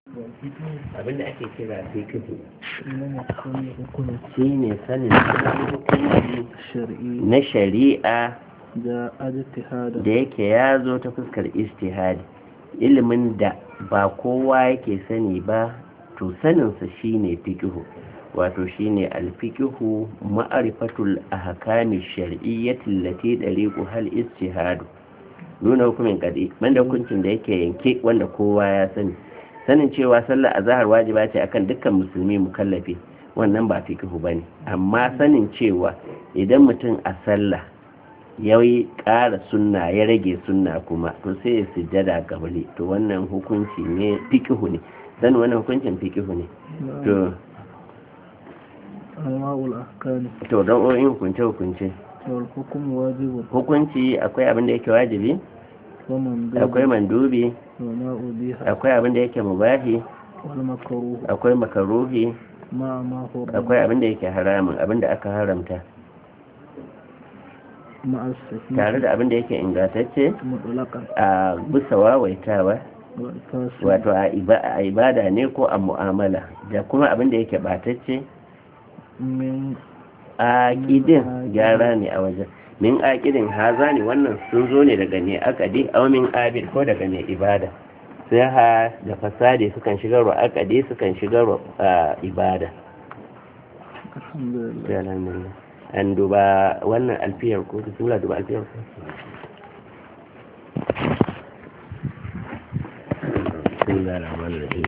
abinda ake kira fikihu إنما كل حكم shine sanin hukunci شرعي na shari'a جاء اجتهادا da yake ya zo ta fuskar istihadi ilimin da ba kowa yake sani ba to saninsa shine fikihu wato shine alfikihu ma'arifatul ahkami shar'iyyati allati dariqu hal istihadu nuna hukumin kadi banda hukuncin da yake yanke wanda kowa ya sani sanin cewa sallar azhar wajiba ce akan dukkan musulmi mukallafi wannan ba fikihu bane amma sanin cewa idan mutum a sallah ya yi ƙara sunna ya rage sunna kuma to sai ya sujjada gabali to wannan hukunci ne fikihu ne sanin wannan hukuncin fikihu ne to أنواع الأحكام to don hukunce hukunce والحكم واجب hukunci akwai abin da yake wajibi ومندوب akwai mandubi وما أبيح akwai abin da yake mubahi والمكروه akwai makaruhi مع ما حرم akwai abin da yake haramun abin da aka haramta مع الصحيح tare da abin da yake ingantacce مطلقا a bisa wawaitawa والفاسد wato a iba- a ibada ne ko a mu'amala da kuma abin da yake batacce من aƙidin gyara ne a wajen min aƙidin haza ne wannan sun zo ne daga ne akadi aw min abid ko daga ne ibada sai ha da fasadi sukan shigar wa akadi sukan shigar wa ah, ibada الحمد لله sai alhamdulillah an duba wannan alfiyar ko bismillah duba alfiyar ko bismillah rahman rahim